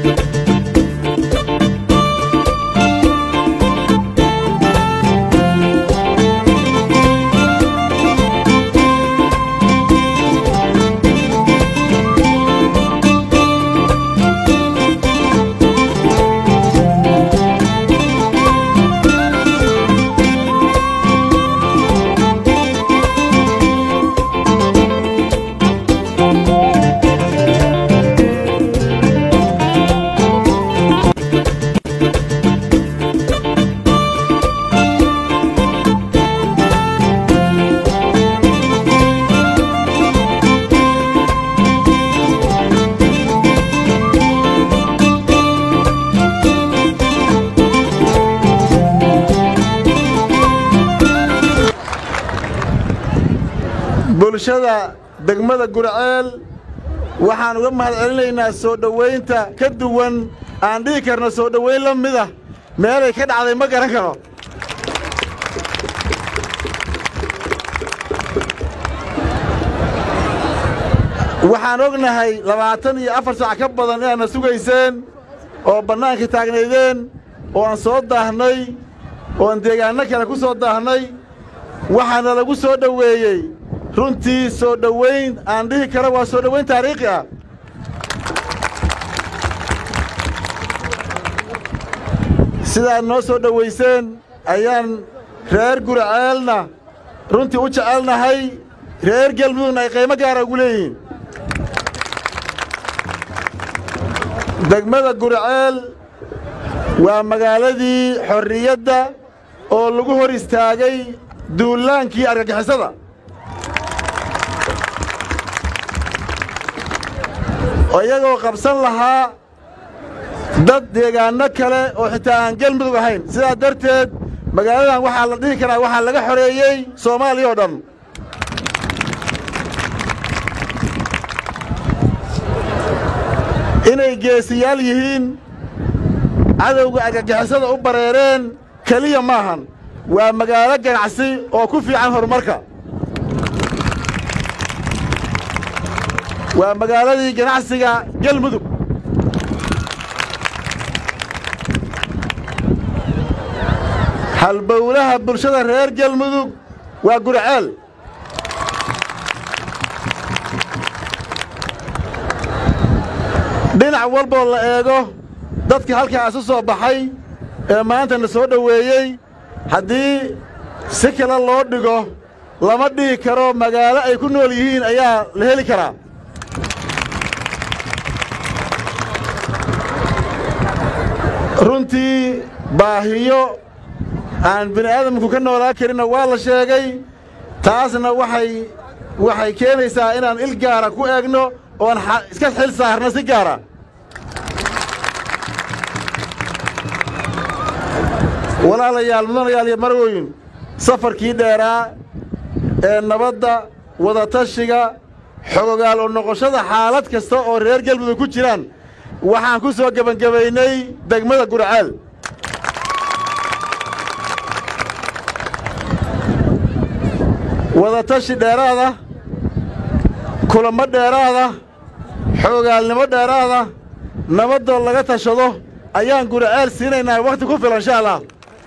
bulshada degmada gurceel waxaan uga mahad celinaynaa soo dhowaynta ka duwan aan dhihi karno soo dhowayn la mid ah meelay ka dhacday ma garan karo waxaan ognahay labaatan iyo afar saac ka badan inaadna sugayseen oo bannaanka taagnaydeen oo aan soo daahnay oo aan deegaanno kale ku soo daahnay waxaana lagu soo dhoweeyey runtii soo dhowayn aan dhihi karo waa soo dhowayn taariikhi ah sidaad noo soo dhowayseen ayaan reer gurceelna runtii u jecelnahay reer gelmudugna ay qiimo gaara ugu leeyihiin degmada gurceel waa magaaladii xorriyadda oo lagu hor istaagay duulaankii argagixisada iyagoo qabsan lahaa dad deegaanno kale oo xitaa aan gelmudug ahayn sidaa darteed magaaladan waxaa la dhihi karaa waxaa laga xoreeyey soomaaliya oo dhan inay geesiyaal yihiin cadowga argagixisada u bareereen keliya maahan waa magaalo ganacsi oo ku fiican horumarka waa magaaladii ganacsiga gelmudug halbowlaha bulshada reer gelmudug waa gurceel dhinac walboo la eego dadka halkaa isu soo baxay ee maantana soo dhoweeyey haddii si kale loo dhigo lama dhihi karo magaalo ay ku nool yihiin ayaa la heli karaa runtii baahiyo aan bini aadamku ka noolaa karinna waa la sheegay taasna waxay waxay keenaysaa inaan il gaara ku eegno oon iska xil saarno si gaara walaalayaal mudanayaal iyo marwoyin safarkii dheeraa ee nabadda wadatashiga xogogaal oo noqoshada xaalad kasta oo reer gelmudug ku jiraan waxaan ku soo gebangebaynay degmada gurceel wadatashi dheeraada kulamo dheeraada xoogaalnimo dheeraada nabadoo laga tashado ayaan gurceel siinaynaa wakhti ku filan insha allah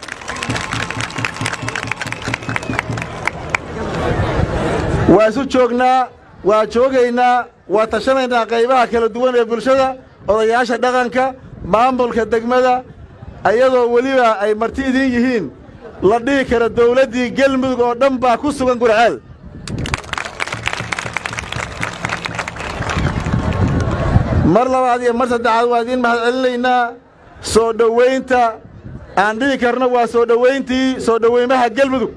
waa isu joognaa waa joogaynaa waa tashanaynaa qaybaha kala duwan ee bulshada odayaasha dhaqanka maamulka degmada ayadoo weliba ay marti idiin yihiin la dhihi karo dawladdii gelmudug oo dhan baa ku sugan gurceel mar labaad iyo mar saddexaad waa idiin mahad celinaynaa soo dhowaynta aan dhihi karno waa soo dhowayntii soo dhowaymaha gelmudug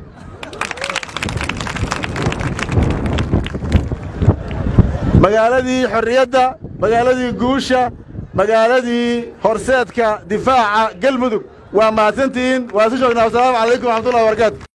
magaaladii xorriyadda magaaladii guusha magaaladii horseedka difaaca gelmudug waa mahadsantihiin waa isu joognaa wasalaamu calaykum waxmatullahi wabarakaatu